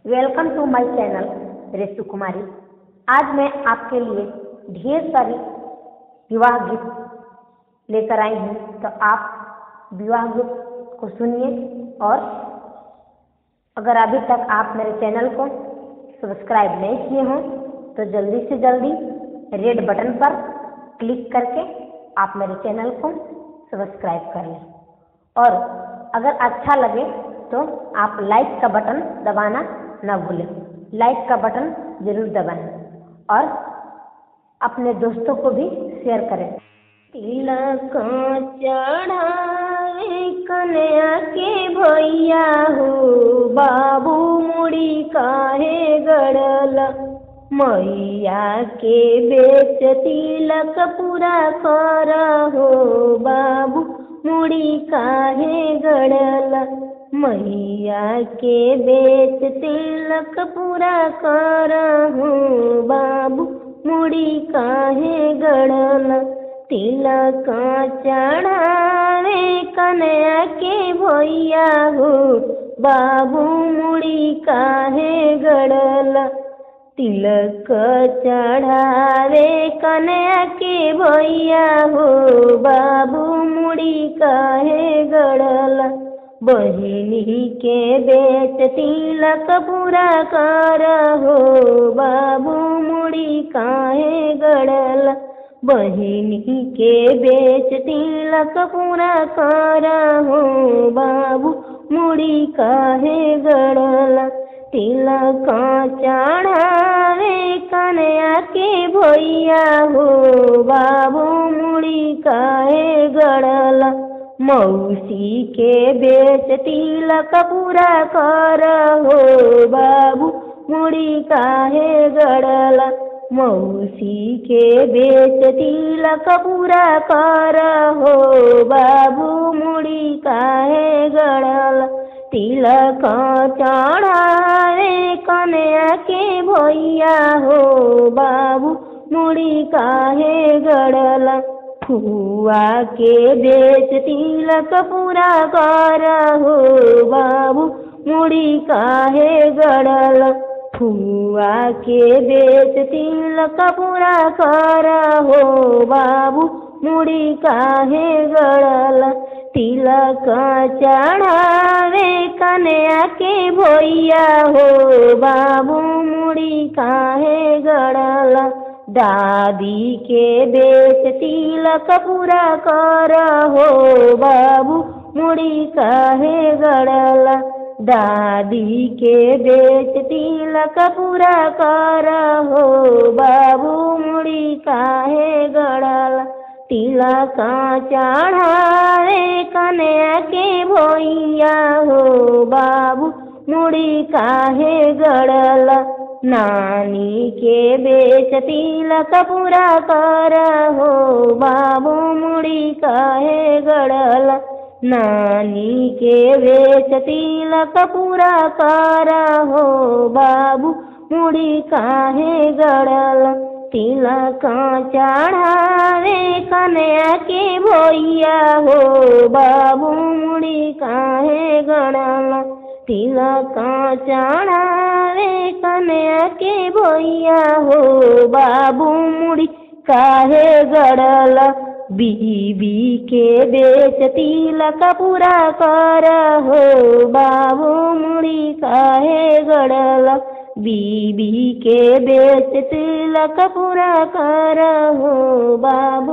welcome to my channel Resu Kumari आज मैं आपके लिए ढेर सारी विवाह गीत लेकर आई हूँ तो आप विवाह गीत को सुनिए और अगर अभी तक आप मेरे चैनल को सब्सक्राइब नहीं किए हों तो जल्दी से जल्दी रेड बटन पर क्लिक करके आप मेरे चैनल को सब्सक्राइब कर लें और अगर अच्छा लगे तो आप लाइक का बटन दबाना न भूलें लाइक का बटन जरूर दबाएं और अपने दोस्तों को भी शेयर करें तिलक चढ़ावे कन्या के भैया हो बाबू मुड़ी काहे गड़ल मैया के बेच तिलक पूरा कर हो बाबू मुड़ी काहे गड़ल मैया के बेच तिलक पूरा कर हो बाबू मुड़ी काहे गड़ल तिलक चढ़ावे कन्या के भैया हो बाबू मुड़ी काहे गड़ल तिलक चढ़ावे कन्या के भैया हो बाबू मुड़ी काहे गड़ल बहिनी के बेच तिलक पूरा कर हो बाबू मुड़ी काहे गड़ल बहिनी के बेच तिलक पूरा कर हो बाबू मुड़ी काहे गड़ल तिलक चढ़ावे कन्या के भैया हो बाबू मुड़ी काहे गड़ल मौसी के बेच तिलक पूरा कर हो बाबू मुड़ी काहे गड़ल मौसी के बेच तिलक पूरा कर हो बाबू मुड़ी काहे गड़ल तिलक चढ़ावे कन्या के भैया हो बाबू मुड़ी काहे गड़ल फुआ के बेच तिलक पूरा कर हो बाबू मुड़ी काहे गड़ल फुआ के बेच तिलक पूरा कर हो बाबू मुड़ी काहे गड़ल तिलक चढ़ावे कन्या के भैया हो बाबू मुड़ी काहे गड़ल दादी के बेच तिलक पूरा कर हो बाबू मुड़ी काहे गड़ल दादी के बेच तिलक पूरा कर हो बाबू मुड़ी काहे गड़ल तिलक चढ़ावे कन्या के भैया हो बाबू मुड़ी काहे गड़ल नानी के बेच तिलक पूरा कर हो बाबू मुड़ी काहे गड़ल नानी के बेच तिलक पूरा कर हो बाबू मुड़ी काहे गड़ल तिलक चढ़ावे कन्या के भैया हो बाबू मुड़ी काहे गड़ल तिलक चढ़ावे कन्या के भैया हो बाबू मुड़ी काहे गड़ल बीबी के बेच तिलक पूरा कर हो बाबू मुड़ी काहे गड़ल बीबी के बेच तिलक पूरा कर हो बाबू